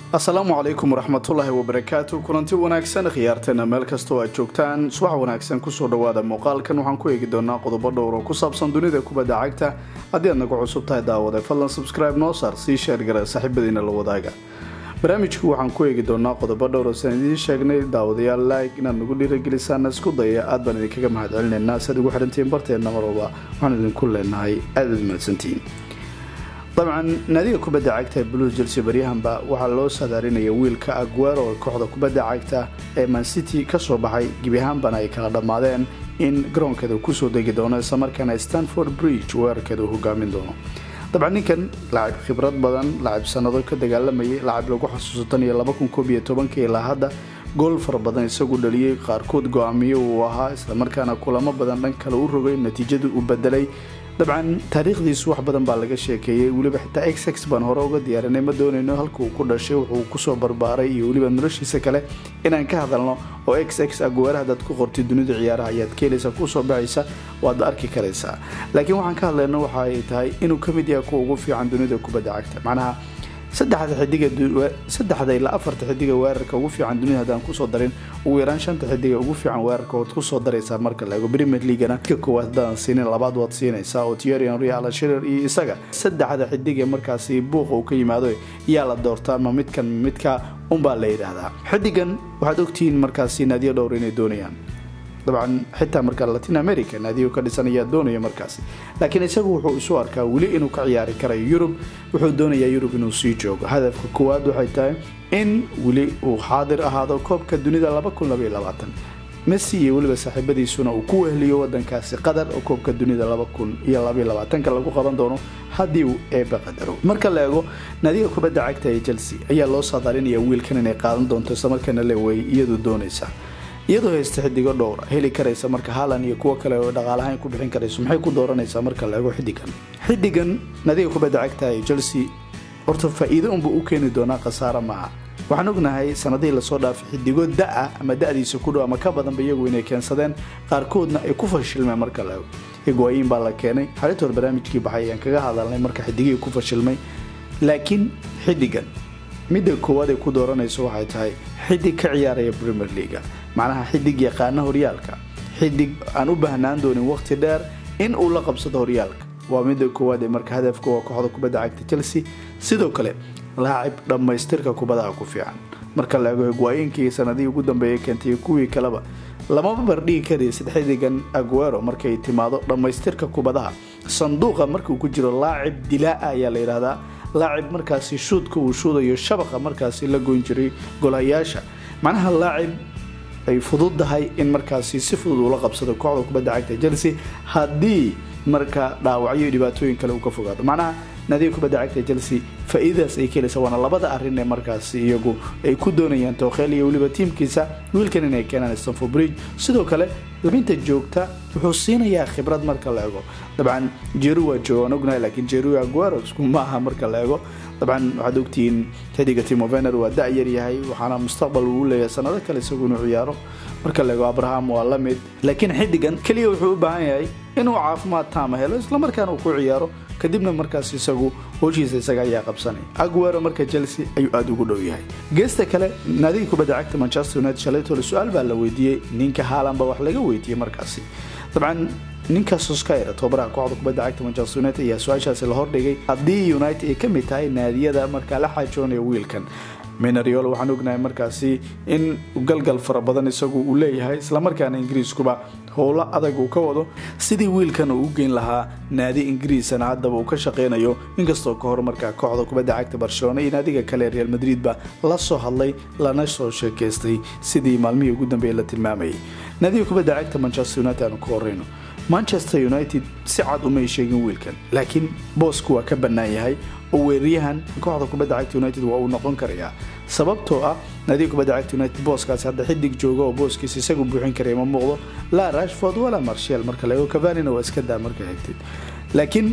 asalaamu calaykum waraxmatullaahi wabarakaatu kulanti wanaagsan khiyaarteena meel kastoo aad joogtaan subax wanaagsan kusoo dhawaada muuqaalkan waxaan ku eegi doonaa qodobo dhowr oo ku saabsan dunida kubadda cagta haddii aad nagu cusub tahay daawade fadlan subscribe noo saar sii sheergara saaxiibadiina la wadaaga barnaamijku waxaan ku eegi doonaa qodobo dhowr oo saan idiin sheegnay daawadayaal like inaad nagu dhiiragelisaan isku daya aad baan idinkaga mahad celinaynaa si aad ugu xidhantihiin barteenna mar walba waxaan idinku leenahay aad aad mahadsantihiin dabcan naadiga kubadda cagta ee blues chelsea baryahanba waxaa loo saadaarinaya wiilka aguero ee kooxda kubadda cagta ee mancity kasoo baxay gebi ahaanbana ay kala dhammaadeen in garoonkeeda kusoo degi doono islamarkaana stanford bridge weerarkeeda uu hogaamin doono dabcan ninkan lacab khibrad badan lacab sanado ka dagaalamayay lacab lagu xasuuso tan iyo laba kun koob iyo tobankii ilaa hadda gool fara badan isagu dhaliyey qaarkood go-aamiyo uu ahaa islamarkaana kulamo badan dhan kale u rogay natiijadu uu bedelay dabcan taariikhdiisu wax badan baa laga sheekeeyey weliba xitaa x x baan hore uga diyaarinay ma doonayno halka uu ku dhashay wuxuu kusoo barbaaray iyo weliba noloshiisa kale inaan ka hadalno oo x x aguwaara hadaad ku qortay dunida ciyaaraha ayaad keenaysa kusoo baxaysa waad arki karaysaa laakiin waxaan ka hadlayno waxa ay tahay inuu ka mid yahay kuwa ugu fiican dunida kubadda cagta macnaha saddexda ilaa afarta xidiga weerarka ugu fiican dunida haddaan kusoo darin ugu yaraan shanta xidiga ugu fiican weerarka waad kusoo daraysaa marka la eego premier leagana ka koowaad haddaadan siinin labaad waad siinaysaa oo thierry henry alan shirer iyo isaga saddexda xidig ee markaasi buuqa uu ka yimaado yaa la doortaa ama midkan midka unbaa la yidhaahdaa xidigan waxaad ogtihiin markaasi naadiyo dhowr inay doonayaan dabcan xitaa marka latin america naadiyo ka dhisan ayaa doonaya markaasi laakiin isagu wuxuu isu arkaa weli inuu ka ciyaari karayo yurub wuxuu doonayaa yurub inuu sii joogo hadafka koowaad waxay tahay in weli uu xaadir ahaado koobka dunida messi iyo weliba saaxiibadiisuna uu ku wehliyo wadankaasi qatar oo koobka dunida lagu qaban doono haddii uu eeba qadaro marka la eego naadiga kubadda cagta ee chelsea ayaa loo saadaalinaya wiilkan inay qaadan doonto islamarkaana lewey iyadu doonaysa iyadoo haysta xidigo dhowra heli karaysa marka haalan iyo kuwo kale oo dhaqaalahaan ku bixin karayso maxay ku dooranaysaa marka la eego xidigan xidigan nadiga kubadda cagta ee chelsea horta faa-iido unba u keeni doonaa khasaare maaha waxaan ognahay sanadihii lasoo dhaafay xidigo da-a ama da-diisa ku dhow ama ka badanba iyagu inay keensadeen qaarkoodna ay ku fashilmeen marka la eego higwaayin baa la keenay xalintoor barnaamijkii baxay ayaan kaga hadalnay marka xidigihii ku fashilmay laakiin xidigan midda koowaad ay ku dooranayso waxay tahay xidig ka ciyaaraya premier leaga macnaha xidig yaqaana horyaalka xidig aan u baahnaan doonin waqti dheer in uu la qabsado horyaalka waa midda koowaad ee marka hadafka waa kooxda kubadda cagta chelsea sidoo kale laacib dhammaystirka kubadaha ku fiican marka la eego higwaayeenkii sanadihii ugu dambeeyay keentay kuwii kaleba lamaba bardhigi karaysid xidigan aguero markay timaado dhammaystirka kubadaha sanduuqa markuu ku jiro laacib dilaa-a ayaa la yidhaahdaa laacib markaasi shuudka uu shuudayo shabaqa markaasi la goyn jiray golhayaasha macnaha laacib ay fududdahay in markaasi si fudud uula qabsado kooxda kubadda cagta chelsea haddii marka dhaawacyo iyo dhibaatooyin kale uu ka fogaado macnaha naadiga kubadda cagta chelsea faa-iidadaas ay kelaysa waana labada arrin ee markaasi iyagu ay ku doonayaan tookheel iyo weliba tiimkiisa wiilkan inay keenaan stanford bridge sidoo kale labinta joogta wuxuu siinayaa khibrad marka la eego dabcan jeru waa joogaan ognahay laakiin jeru aguero isku ma aha marka la eego dabcan waxaad ogtihiin xidiga timovener waa da-yar yahay waxaana mustaqbal uu leeyahay sanado kale isagu inuu ciyaaro marka la eego abraham waa la mid laakiin xidigan keliya wuxuu u baahan yahay inuu caafimaad taama helo islamarkaana uu ku ciyaaro kadibna markaas isagu howshiisa isaga ayaa qabsanaya aguero marka chelsea ayuu aada ugu dhow yahay geesta kale naadiga kubadda cagta manchester united shalaytole su-aal baa la weydiiyey ninka haalan baa wax laga weydiiyey markaasi dabcan ninka soskayra tobabaraha kooxda kubadda cagta manchester united ayaa su-aashaasi la hordhigay haddii united ay ka mid tahay naadiyada markaa la xaajoonaya wiilkan minariol waxaan ognahay markaasi in galgal fara badan isagu uu leeyahay islamarkaana ingiriiskuba howlo adag uu ka wado sidii wiilkan uu u geyn lahaa naadi ingiriisana haddaba uu ka shaqeynayo inkastoo ka hor markaa kooxda kubadda cagta barcelona iyo naadiga kale real madridba la soo hadlay lana soo sheekaystay sidii maalmihii ugu dambeeyay la tilmaamayay naadiga kubadda cagta manchester united aanu ka horeyno manchester united si cad umay sheegin wiilkan laakiin boosku waa ka bannaan yahay oo weeraryahan kooxda kubadda cagta united waa uu noqon karayaa sababtoo ah naadiga kubadda cagta united booskaasi hadda xidig jooga oo booskiisa isagu buuxin karaya ma muuqdo laa rashford walaa marshal marka laego kavanina waa iska daa marka xigtid laakiin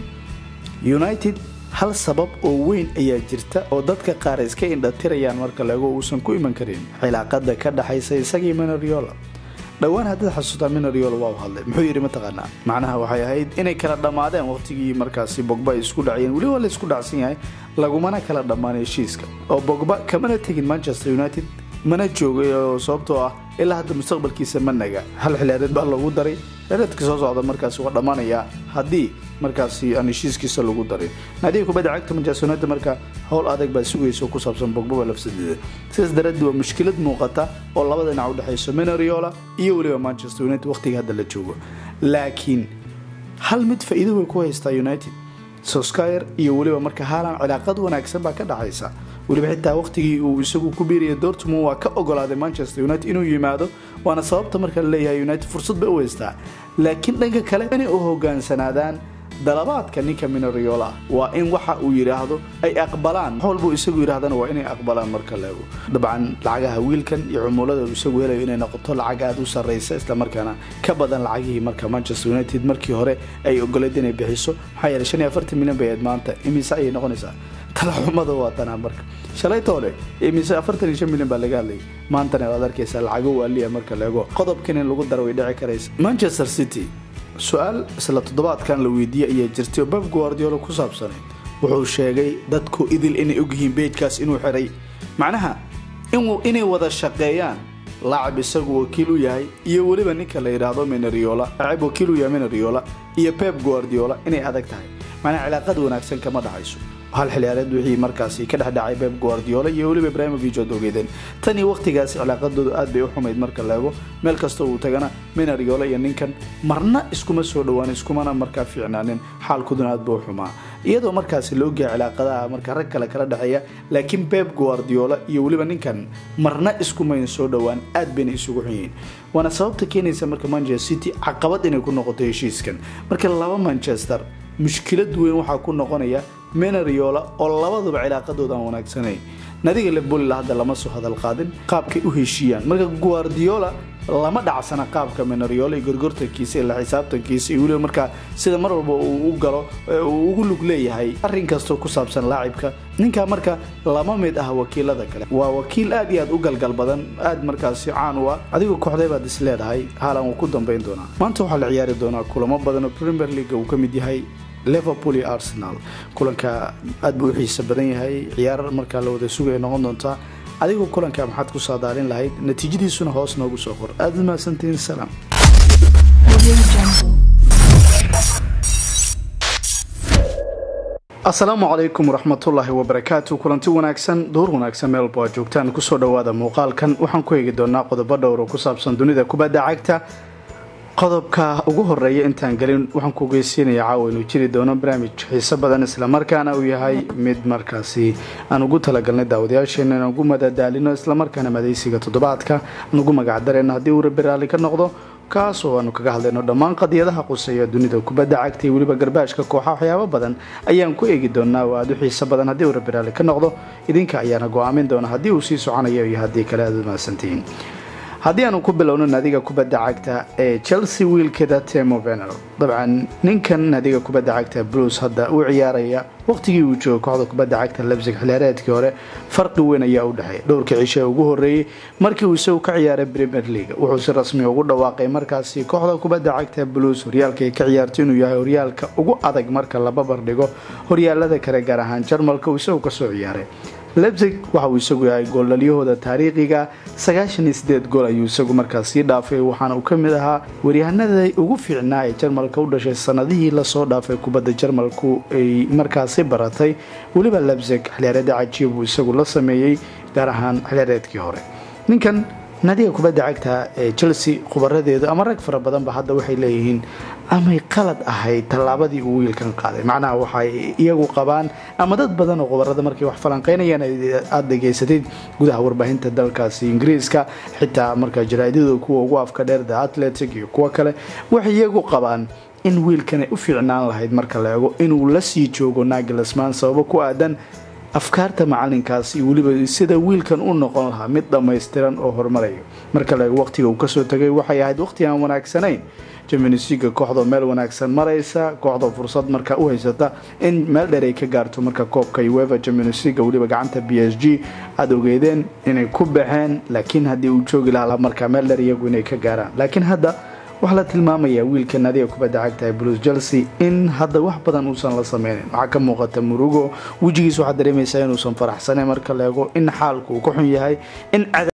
united hal sabab oo weyn ayaa jirta oo dadka qaar iska indhatirayaan marka laego uusan ku iman karin cilaaqada ka dhaxaysa isagii manariola dhowaan haddaad xasuutaa minariol waa u hadlay muxuu yidhi mataqaanaa macnaha waxay ahayd inay kala dhammaadeen waqtigii markaasi bogba ay isku dhacayeen weli waa la isku dhacsan yahay lagumana kala dhammaan heshiiska oo bogba kamana tegin manchester united mana joogay oo sababtoo ah ilaa hadda mustaqbalkiisa ma naga hal xilaareed baa lagu daray xilaareedka soo socda markaasi waa dhammaanayaa haddii markaasi aan heshiiskiisa lagu darin naadiga kubadda cagta manchester united marka howl adag baa sugaysa oo ku saabsan bogbaba lafsadeeda sidaas daraaddeed waa mushkilad muuqata oo labada dhinac u dhexayso minariola iyo weliba manchester united waqtiga hadda la joogo laakiin hal mid faa'iido way ku haystaa united soskyer iyo weliba marka haalan cilaaqad wanaagsan baa ka dhaxaysa weliba xitaa waqtigii uu isagu ku biiraya dortmund waa ka ogolaaday manchester united inuu yimaado waana sababta marka la leeyahay united fursad bay u haystaa laakiin dhanka kale inay u hogaansanaadaan dalabaadka ninka minariola waa in waxa uu yidhaahdo ay aqbalaan wax walbuu isagu yidhahdana waa inay aqbalaan marka leego dabcan lacagaha wiilkan iyo cumulada uu isagu helayo inay noqoto lacag aada u sarraysa islamarkaana ka badan lacagihii marka manchester united markii hore ay ogoleed inay bixiso maxaa yeeley shan iyo afartan milyan bay ahayd maanta imise ayay noqonaysaa talaxumada waa tanaa marka shalaytoole imise afartan iyo shan milyan baa laga hadlayay maantana waad arkaysaa lacago waaliya marka leego qodobkan in lagu daro way dhici karaysa manchester city su-aal isla toddobaadkan la weydiiyey ayaa jirtay oo bab guardiolo ku saabsanay wuxuu sheegay dadku idil inay ogyihiin beejkaas inuu xiray macnaha inay wada shaqeeyaan laacib isagu wakiil u yahay iyo weliba ninka la yidhaahdo minariola laacib wakiil u yahay minariola iyo pep guardiola inay adag tahay macnaha cilaaqad wanaagsan kama dhaxayso hal xiliyaareed wixii markaasi ka dhexdhacay beb guardiola iyo weliba ibrahimovic ood ogeydeen tan iyo waqtigaasi cilaaqadoodu aad bay u xumayd marka leego meel kasta uu tagana minariola iyo ninkan marna iskuma soo dhowaan iskumana markaa fiicnaanin xaalkuduna aad buu u xumaa iyadoo markaasi la ogyahay cilaaqadaha marka rag kale kala dhexeeya laakiin beb guardiola iyo weliba ninkan marna iskumayn soo dhowaan aad bayna isugu xun yihiin waana sababta keenaysa marka manchester city caqabad inay ku noqoto heshiiskan marka laba manchester mushkilad weyn waxaa ku noqonaya menariola oo labaduba cilaaqadooda aan wanaagsanayn nadiga lebolila hadda lama soo hadal qaadin qaabkay u heshiiyaan marka guardiola lama dhacsana qaabka menariola iyo gorgortankiisa ila xisaabtankiisa iyo weliba markaa sida mar walba uu u galo uu ugu lug leeyahay arrin kastoo ku saabsan laacibka ninkaa marka lama mid ah wakiilada kale waa wakiil aad iyo aad u galgal badan aad markaasi caan u ah adigoo kooxday baad is leedahay haalan wuu ku dambayn doonaa maanta waxaa la ciyaari doonaa kulamo badan oo premier league uu ka mid yahay liverpool iyo arsenal kulanka aad buu u xiisa badan yahay ciyaar markaa la wada sugaya noqon doontaa adigoo kulanka maxaad ku saadaalin lahayd natiijadiisuna hoos noogu soo qor aad mahadsantihiin salaam asalaamu calaykum waraxmatullaahi wabarakaatu kulanti wanaagsan duur wanaagsan meel walba aad joogtaan kusoo dhowaada muuqaalkan waxaan ku eegi doonaa qodobo dhowr oo ku saabsan dunida kubadda cagta qodobka ugu horeeya intaan gelin waxaan ku ogeysiinaya caawa inuu jiri doono barnaamij xiiso badan islamarkaana uu yahay mid markaasi aan ugu talagalnay daawadayaasheena inaan ugu madadaalino islamarkaana madaysiga toddobaadka aan ugu magacdareyno haddii uu rabi raalli ka noqdo kaas oo aanu kaga hadlayno dhammaan qadiyadaha quseeya dunida kubadda cagta iyo weliba garbaashka kooxa waxyaabo badan ayaan ku eegi doonaa oo aada u xiiso badan haddii uu rabi raalli ka noqdo idinka ayaana go-aamin doona haddii uu sii soconayo iyo haddii kale aada u mahadsantihiin haddii aanu ku bilowno naadiga kubadda cagta ee chelsea wiilkeeda temo vener dabcan ninkan naadiga kubadda cagta bruce hadda uu ciyaaraya waqtigii uu joogo kooxda kubadda cagta lebsig xiliyaareedkii hore farqi weyn ayaa u dhexeeya dhowrka cishe ee ugu horreeyey markii uu isagu ka ciyaaray premier league wuxuu si rasmi ugu dhawaaqay markaasi kooxda kubadda cagta blues horyaalka ay ka ciyaarto inuu yahay horyaalka ugu adag marka la babar dhigo horyaalada kale gaar ahaan jarmalka uu isagu kasoo ciyaaray lebsig waxa uu isagu yahay gooldhalyahooda taariikhiga sagaashan iyo sideed gool ayuu isagu markaas sii dhaafay waxaana uu ka mid ahaa waryahanada ugu fiicnaa ee jarmalka u dhashay sanadihii lasoo dhaafay kubadda jarmalku ay markaasi baratay weliba lebsig xiliyaareeda cajiib uu isagu la sameeyey gaar ahaan xiliyaareedkii hore ninkan naadiga kubadda cagta ee chelsea khubaradeedu ama rag fara badanba hadda waxay leeyihiin amay qalad ahayd tallaabadii uu wiilkan qaaday macnaha waxay iyagu qabaan ama dad badan oo khubarada markay wax falanqeynayaan aada dhegaysatid gudaha warbaahinta dalkaasi ingiriiska xitaa markaa jaraaidadu kuwa ugu afka dheer the atletic iyo kuwo kale waxay iyagu qabaan in wiilkanay u fiicnaan lahayd marka la eego inuu la sii joogo nagilasman sababo ku aadan afkaarta macalinkaas iyo weliba sida wiilkan u noqon lahaa mid dhammaystiran oo horumarayo marka laego waqtiga uu kasoo tagay waxay ahayd waqti aan wanaagsanayn jaminisiga kooxdoo meel wanaagsan maraysa kooxdoo fursad marka u haysata in meel dheer ay ka gaarto marka koobka ueva jaminisiga weliba gacanta b s g aada ogeedeen inay ku baxeen laakiin haddii uu joogi lahaa markaa meel dheer iyagu inay ka gaaraan laakiin hadda waxaa la tilmaamayaa wiilka nadiga kubadda cagtahay blues chelsea in hadda wax badan uusan la sameynin waxaa ka muuqata murugo wejigiis waxaad dareemaysaa inuusan faraxsaneyn marka la eego in xaalku uu ka xun yahay in